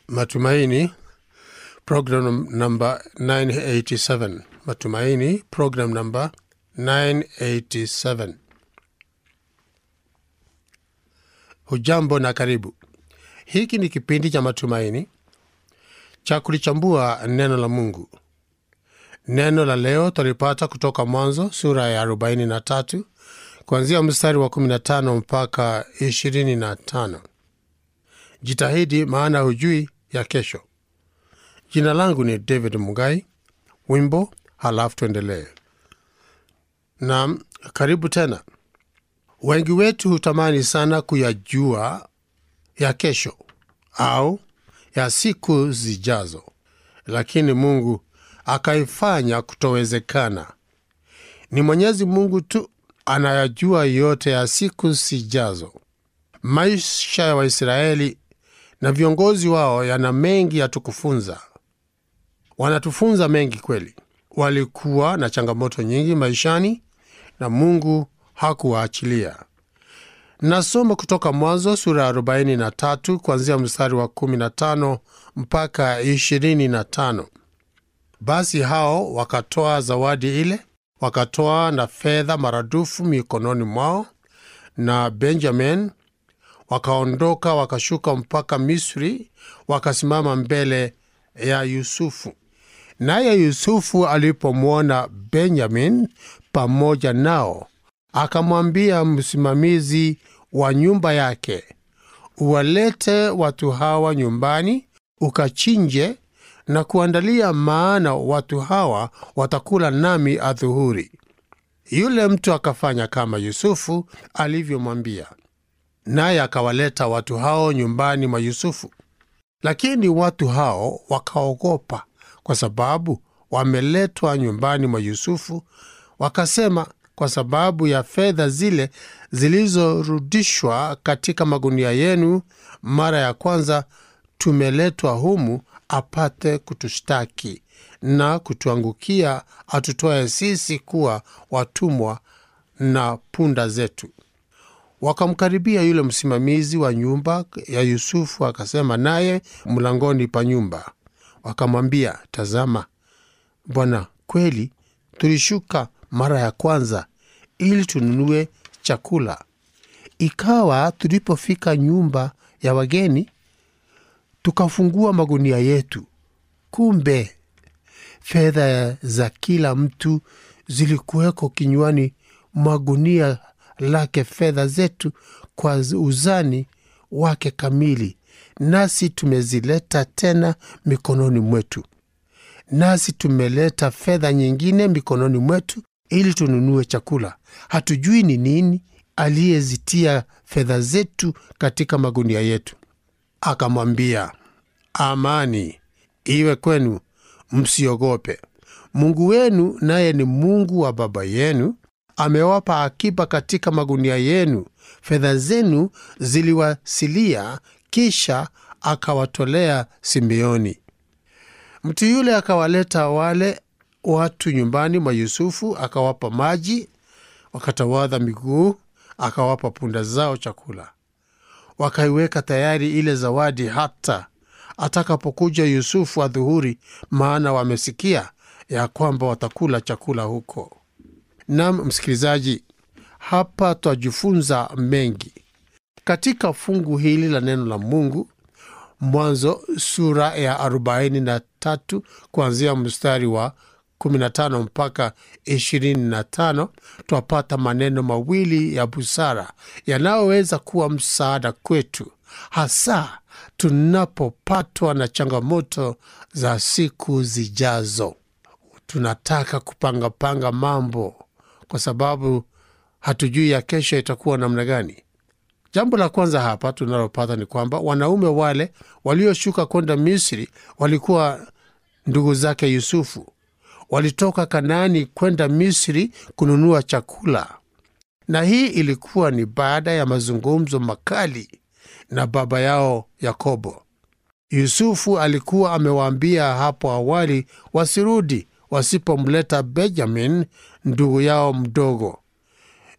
Matumaini, program number 987. Matumaini, program number 987. Hujambo na karibu. Hiki ni kipindi cha matumaini cha kulichambua neno la Mungu. Neno la leo tulipata kutoka Mwanzo sura ya 43 kuanzia mstari wa 15 mpaka 25. Jitahidi maana hujui ya kesho. Jina langu ni David Mugai. Wimbo halafu tuendelee. Naam, karibu tena. Wengi wetu hutamani sana kuyajua ya kesho au ya siku zijazo, lakini Mungu akaifanya kutowezekana. Ni Mwenyezi Mungu tu anayajua yote ya siku zijazo. Maisha ya Waisraeli na viongozi wao yana mengi ya tukufunza. Wanatufunza mengi kweli. Walikuwa na changamoto nyingi maishani na Mungu hakuwaachilia. Nasoma kutoka Mwanzo sura ya 43 kuanzia mstari wa 15 mpaka 25. Basi hao wakatoa zawadi ile, wakatoa na fedha maradufu mikononi mwao, na Benjamin wakaondoka wakashuka mpaka Misri, wakasimama mbele ya Yusufu. Naye Yusufu alipomwona Benjamin pamoja nao, akamwambia msimamizi wa nyumba yake, uwalete watu hawa nyumbani, ukachinje na kuandalia, maana watu hawa watakula nami adhuhuri. Yule mtu akafanya kama Yusufu alivyomwambia, naye akawaleta watu hao nyumbani mwa Yusufu. Lakini watu hao wakaogopa, kwa sababu wameletwa nyumbani mwa Yusufu. Wakasema, kwa sababu ya fedha zile zilizorudishwa katika magunia yenu mara ya kwanza, tumeletwa humu apate kutushtaki na kutuangukia, atutoe sisi kuwa watumwa na punda zetu. Wakamkaribia yule msimamizi wa nyumba ya Yusufu, akasema naye mlangoni pa nyumba. Wakamwambia, tazama bwana, kweli tulishuka mara ya kwanza ili tununue chakula. Ikawa tulipofika nyumba ya wageni, tukafungua magunia yetu, kumbe fedha za kila mtu zilikuweko kinywani mwa gunia lake, fedha zetu kwa uzani wake kamili, nasi tumezileta tena mikononi mwetu. Nasi tumeleta fedha nyingine mikononi mwetu ili tununue chakula. Hatujui ni nini aliyezitia fedha zetu katika magunia yetu. Akamwambia, amani iwe kwenu, msiogope. Mungu wenu naye ni Mungu wa baba yenu, amewapa akiba katika magunia yenu. Fedha zenu ziliwasilia, kisha akawatolea Simeoni. Mtu yule akawaleta wale watu nyumbani mwa Yusufu, akawapa maji, wakatawadha miguu, akawapa punda zao chakula. Wakaiweka tayari ile zawadi hata atakapokuja Yusufu adhuhuri, maana wamesikia ya kwamba watakula chakula huko. Nam msikilizaji, hapa twajifunza mengi katika fungu hili la neno la Mungu. Mwanzo sura ya 43 kuanzia mstari wa 15 mpaka 25, twapata maneno mawili ya busara yanayoweza kuwa msaada kwetu, hasa tunapopatwa na changamoto za siku zijazo. Tunataka kupangapanga mambo kwa sababu hatujui ya kesho itakuwa namna gani. Jambo la kwanza hapa tunalopata ni kwamba wanaume wale walioshuka kwenda Misri walikuwa ndugu zake Yusufu. Walitoka Kanaani kwenda Misri kununua chakula, na hii ilikuwa ni baada ya mazungumzo makali na baba yao Yakobo. Yusufu alikuwa amewaambia hapo awali wasirudi wasipomleta Benjamin ndugu yao mdogo.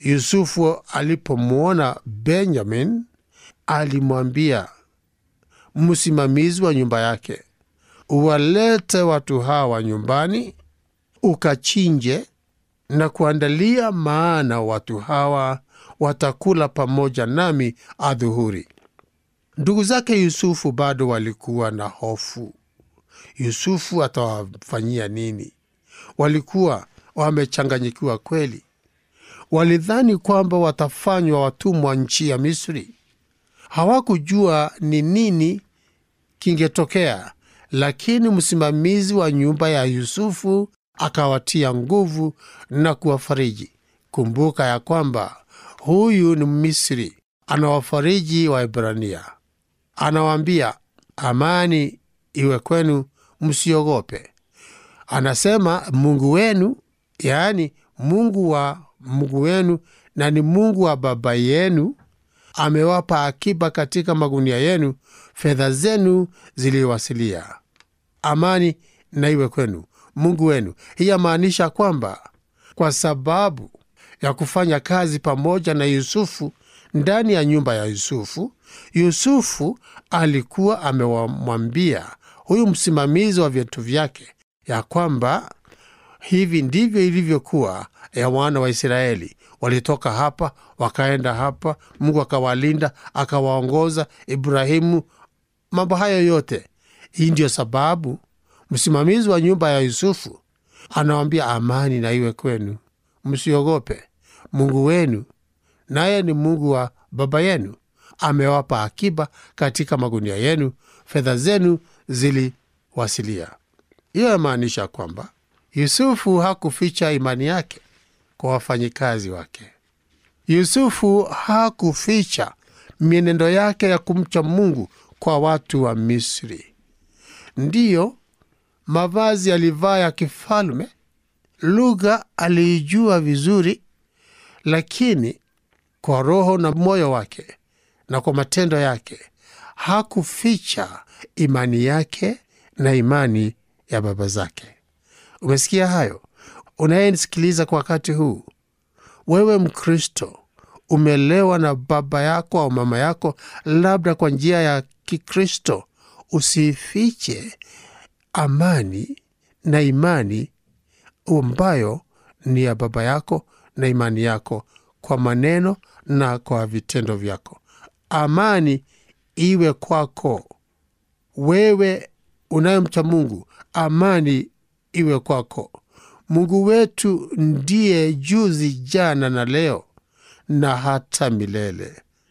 Yusufu alipomwona Benjamin alimwambia msimamizi wa nyumba yake, uwalete watu hawa nyumbani, ukachinje na kuandalia, maana watu hawa watakula pamoja nami adhuhuri. Ndugu zake Yusufu bado walikuwa na hofu. Yusufu atawafanyia nini? Walikuwa wamechanganyikiwa kweli. Walidhani kwamba watafanywa watumwa nchi ya Misri. Hawakujua ni nini kingetokea, lakini msimamizi wa nyumba ya Yusufu akawatia nguvu na kuwafariji. Kumbuka ya kwamba huyu ni Misri, anawafariji Waebrania, anawaambia amani iwe kwenu, msiogope. Anasema Mungu wenu, yaani Mungu wa Mungu wenu na ni Mungu wa baba yenu amewapa akiba katika magunia yenu, fedha zenu ziliwasilia. Amani na iwe kwenu, Mungu wenu. Hii yamaanisha kwamba kwa sababu ya kufanya kazi pamoja na Yusufu ndani ya nyumba ya Yusufu, Yusufu alikuwa amewamwambia huyu msimamizi wa vitu vyake ya kwamba hivi ndivyo ilivyokuwa ya wana wa Israeli. Walitoka hapa wakaenda hapa, Mungu akawalinda akawaongoza, Ibrahimu, mambo hayo yote. Hii ndiyo sababu msimamizi wa nyumba ya Yusufu anawambia amani na iwe kwenu, msiogope. Mungu wenu naye ni Mungu wa baba yenu, amewapa akiba katika magunia yenu, fedha zenu ziliwasilia. Hiyo yamaanisha kwamba Yusufu hakuficha imani yake kwa wafanyikazi wake. Yusufu hakuficha mienendo yake ya kumcha Mungu kwa watu wa Misri. Ndiyo, mavazi alivaa ya kifalme, lugha aliijua vizuri, lakini kwa roho na moyo wake na kwa matendo yake hakuficha imani yake na imani ya baba zake. Umesikia hayo? Unayenisikiliza kwa wakati huu, wewe Mkristo, umelewa na baba yako au mama yako, labda kwa njia ya Kikristo, usifiche amani na imani ambayo ni ya baba yako na imani yako kwa maneno na kwa vitendo vyako. Amani iwe kwako wewe unayemcha Mungu, amani iwe kwako. Mungu wetu ndiye juzi, jana na leo na hata milele,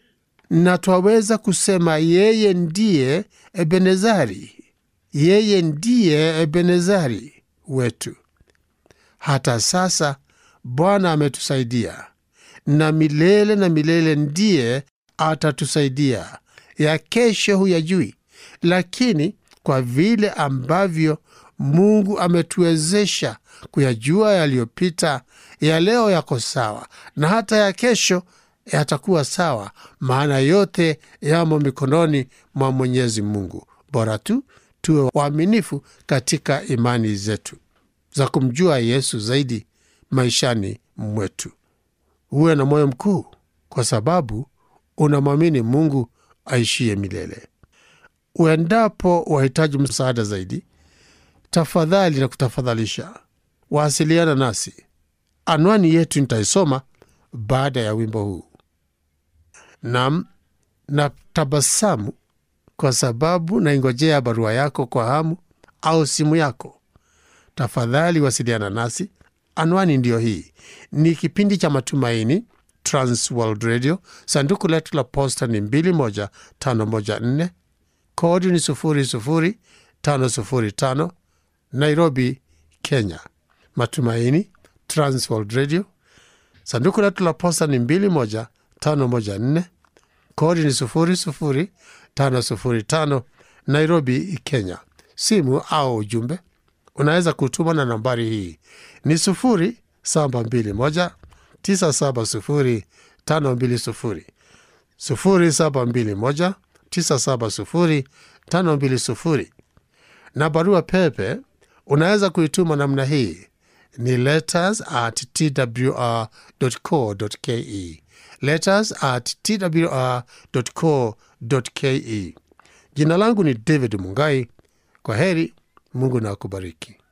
na twaweza kusema yeye ndiye Ebenezari, yeye ndiye Ebenezari wetu. Hata sasa Bwana ametusaidia na milele na milele ndiye atatusaidia. Ya kesho huyajui, lakini kwa vile ambavyo Mungu ametuwezesha kuyajua yaliyopita, ya leo yako sawa na hata ya kesho yatakuwa sawa, maana yote yamo mikononi mwa Mwenyezi Mungu. Bora tu tuwe waaminifu katika imani zetu za kumjua Yesu zaidi maishani mwetu. Uwe na moyo mkuu, kwa sababu unamwamini Mungu aishiye milele. Uendapo wahitaji msaada zaidi, tafadhali na kutafadhalisha wasiliana nasi. Anwani yetu nitaisoma baada ya wimbo huu. Nam na tabasamu kwa sababu naingojea barua yako kwa hamu au simu yako. Tafadhali wasiliana nasi. Anwani ndiyo hii. Ni kipindi cha Matumaini, Transworld Radio. Sanduku letu la posta ni 21514 kodi ni 00505 Nairobi, Kenya. Matumaini, Transworld Radio. Sanduku letu la posta ni 21514 kodi ni 00505 Nairobi, Kenya. Simu au ujumbe unaweza kutuma na nambari hii ni 0721 970 520 0721 970 520 na barua pepe unaweza kuituma namna hii ni letters at twr.co.ke letters at twr.co.ke Jina langu ni David Mungai. Kwa heri, Mungu na akubariki.